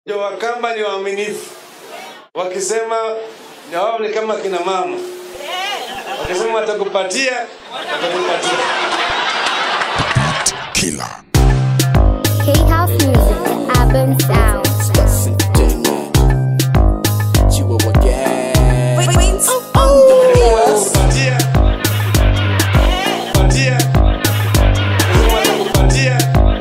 ndio Wakamba ni waaminifu, wakisema na wao ni kama kina mama, wakisema watakupatia, watakupatia. Killer. K-House Music, the urban sound. Watakupatia, patia, wakisema watakupatia,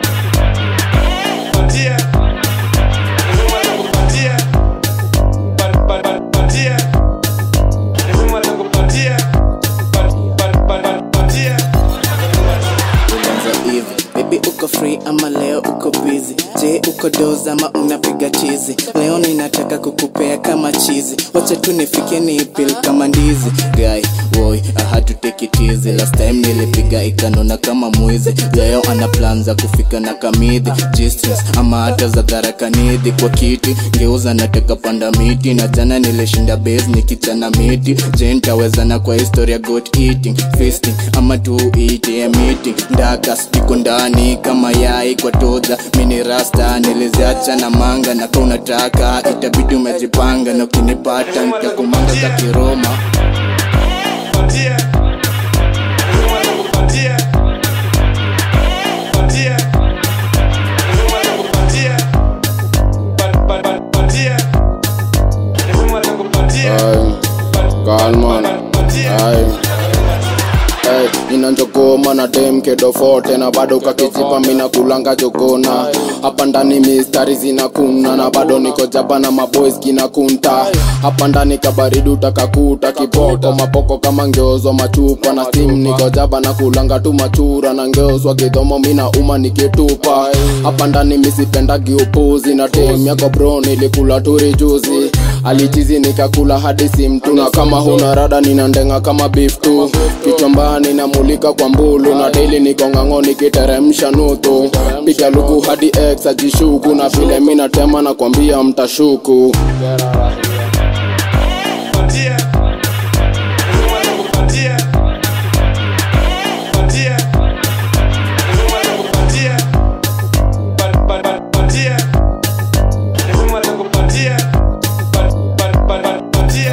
patia, wakisema watakupatia, pa- pa- pa- patia, wakisema watakupatia, pa- pa- pa- pa- patia. Ulianza hivi baby uko free ama leo uko busy je uko doz ama unapiga chizi leo ninataka kukupea kama chizi wacha tu nifike niipil kama ndizi guy boy I had to take it easy last time nilipiga ikanona kama mwizi leo ana plan za kufika na kamidhi G-strings ama hata za dharakanidhi kwa kiti ngeuza nataka panda miti na jana nilishinda base nikichana miti je ntawezana kwa historia got eating feasting ama tu ite meeting ndaka iko ndani kama yai kwa toza mini rasta niliziacha na manga na ka unataka itabidi umejipanga na ukinipata nitakumanga za kiroma Patia. Lazima atakupatia. Patia. Lazima atakupatia. Pa- pa- pa- patia. Lazima atakupatia. Pa- Galman. pa- patia. Ay. Hey, nina njogoma na dem kedofote na bado kakichipa mina kulanga jogona hapa ndani mistari zinakuna na bado niko jaba na maboys kinakunta hapa ndani kabaridu takakuta kiboko mapoko kama ngeozwa machupa na steam niko jaba na kulanga tu machura na ngeozwa kidhomo mina uma nikitupa hapa ndani misipendagi upuzi na tem yako bro nilikula turi juzi alichizi nikakula hadi simtu na kama huna rada ninandenga kama beef tu kichwambani namulika kwa mbulu na daily niko ng'ang'o nikiteremsha nutu piga luku hadi ex ajishuku na vile mi natema na kwambia mtashuku Patia. Lazima atakupatia. Patia. Lazima atakupatia. Pa- pa- pa- patia. Lazima atakupatia. Pa- pa- pa- pa- patia.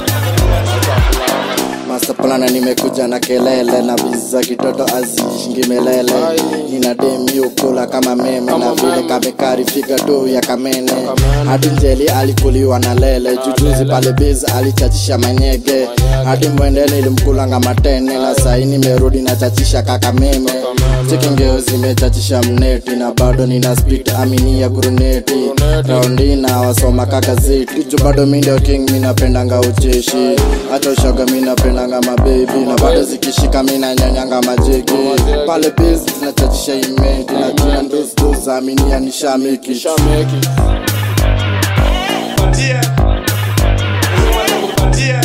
masaplana nimekuja na kelele na bizi za kitoto azishingi melele nina demiukula kama meme na vile kamekari figa tu ya kamene hadi njeli alikuliwa na lele jujuzi pale biz alichachisha manyege hadi mwendene ilimkulanga matene na sai nimerudi na chachisha kaka meme chikingeo zimechachisha mneti na bado nina spit aminia guruneti raundi na wasoma kakazeti ju bado mi ndio king minapendanga ucheshi hata ushoga minapendanga mabebi na bado zikishika minanyonyanga majeki pale biz zinachachisha imenti na jina ndusdus aminia nishamiki Patia. Lazima atakupatia.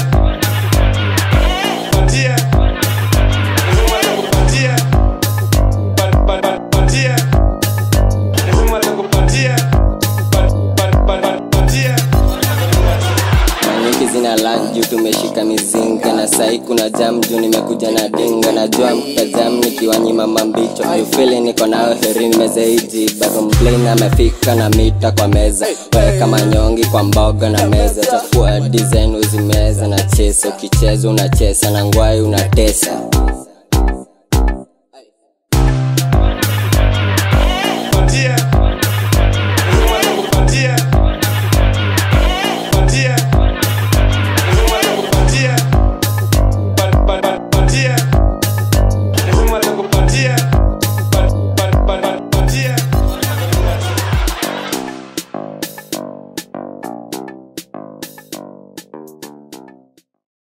Patia. Lazima atakupatia. Pa- pa- pa- patia. Lazima atakupatia. Pa- pa- pa- pa- patia. nyingi zina lunch juu tumeshika mizinga na sai kuna jam juu nimekuja na dinga najua mtajam nikiwanyima mambicho jufili niko nayo herini mezeiji bado mplain amefika na mita kwa meza weka manyongi kwa mboga na meza chafua design uzimeza na chesa ukicheza unachesa na ngwai unatesa